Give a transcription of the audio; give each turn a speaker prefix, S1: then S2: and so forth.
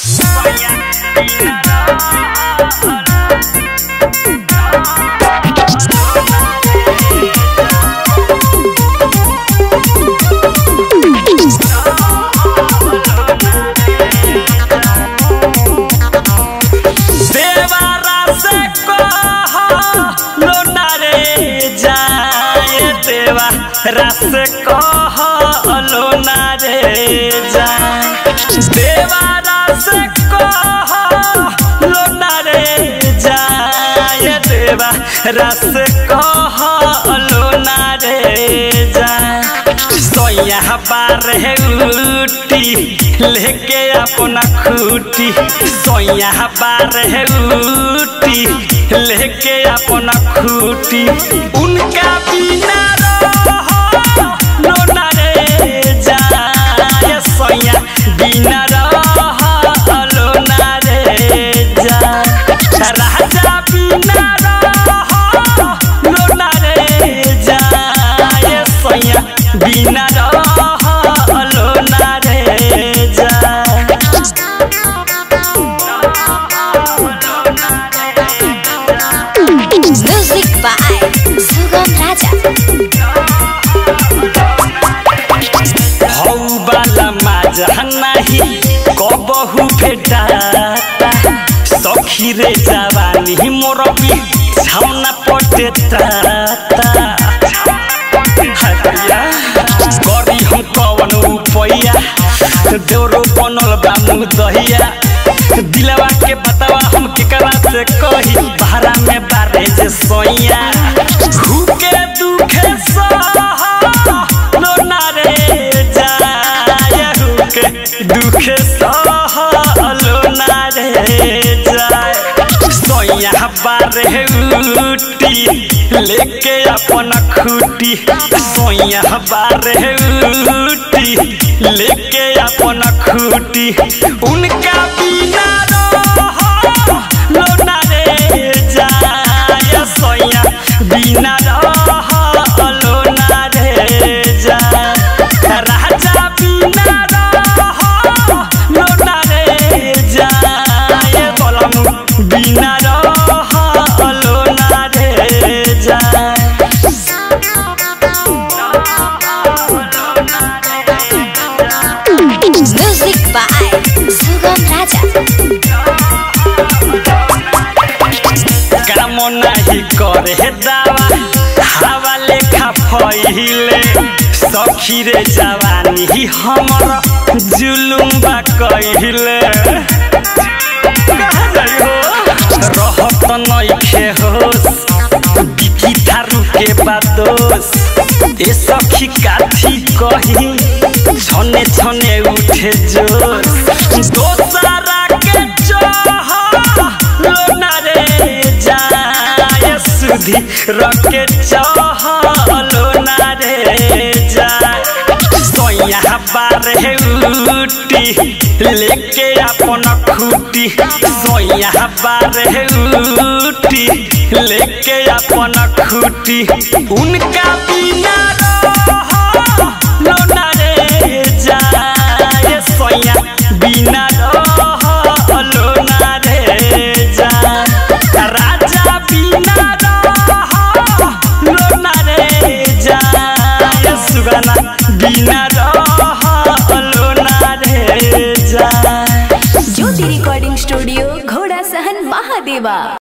S1: देवारा से कह लोना रे जाए देवारा से कह लोना रे जाए देवारा से कह लोना रे जाए देवारा से कह लोना रे जाए सोया बारे उठी लेके अपना खूटी सोया बारे उठी लेके अपना खूटी उनका बिना रहो लोना रे जाए सोया बिना रहो लोना रे जाए राजा बिना रहो लोना रे जाए सोया बिना रहो लोना रे जाए
S2: Music by Sugam Raja.
S1: हौ बाला माजा नाही कबहु भेटाता सखी रे जवानी मोर भी छाउना पटे ताता हरिया गरी हम कवन उपैया देवरो बनल बा मुँह दहिया दिलवा के बतावा हम केकरा से कही भाड़ा में बारे जे सोइया भूखे दुखे सह लोना रे जाय हुके दुखे सह लोना रे जाय सोया बारे उटी लेके अपन खूटी सोया बारे उटी लेके अपन खूटी उनका बिना रहो लोना रे जाय सोया बिना रहो लोना रे जाय राजा बिना रहो लोना रे जाय बोलम बिना रहो लोना रे जाय
S2: Music by Sugam Raja.
S1: काम नाही करे दावा हवा लेखा फैले सखी रे जवानी हमर जुलुम बा कहिले कहाँ जाइ हो रहत नइखे होस बिकी थारू के बादोस ए सखी काथी कही छने छने उठे जोश दोसरा के चाह लोना रे जाय सुधी रके चाह लोना रे जाय सोया बारे उटी लेके अपन खूटी सोया बारे उटी लेके अपन खूटी उनका बिना रहो लोना रे जाय सोया बिना रहो लोना रे जाय राजा बिना रहो लोना रे जाय सुगना बिना रहो लोना रे जाय
S3: ज्योति रिकॉर्डिंग स्टूडियो घोड़ा सहन महादेवा